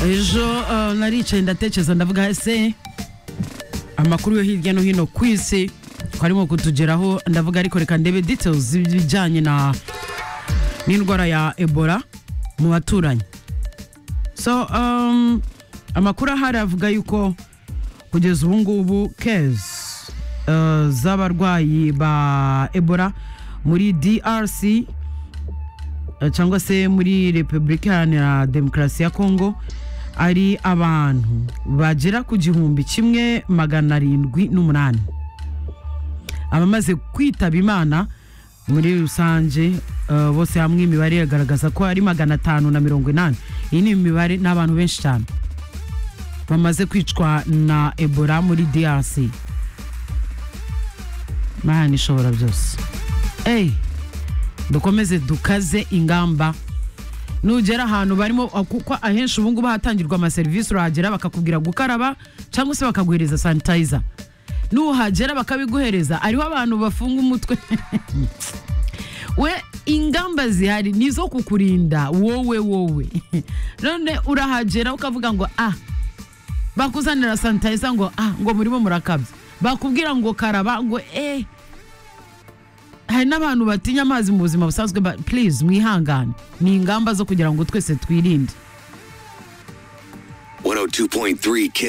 ejo eh, naricaye ndatekereza ndavuga ese amakuru yo hirya no hino ku isi ko arimo kutugeraho ndavuga ariko reka ndebe details z'ibijyanye na n'indwara ya ebola mu baturanyi so um, amakuru ahari avuga yuko kugeza ubu ngubu kezi z'abarwayi ba ebola muri drc eh, cyangwa se muri repubulika iharanira demokarasi ya kongo ari abantu bagera ku gihumbi kimwe magana arindwi n'umunani abamaze kwitaba imana muri rusange eh, bose hamwe imibare iragaragaza ko ari magana atanu na mirongo inani iyi ni imibare ni abantu benshi cyane bamaze kwicwa na ebola muri drc mana ishobora byose eyi dukomeze dukaze ingamba nugera ahantu barimo kuko ahenshi ubu ngubu hatangirwa amaserivisi urahagera bakakubwira gukaraba cyangwa se bakaguhereza sanitayiza nuhagera bakabiguhereza ariho abantu bafunga umutwe we ingamba zihari ni izo kukurinda wowe wowe none urahagera ukavuga ngo ah bakuzanira sanitayiza ngo ah ngo murimo murakabya bakubwira ngo karaba ngo eh hari n'abantu batinya amazi mu buzima busanzwe ba- please mwihangane ni ingamba zo kugira ngo twese twirinde 102.3 Kiss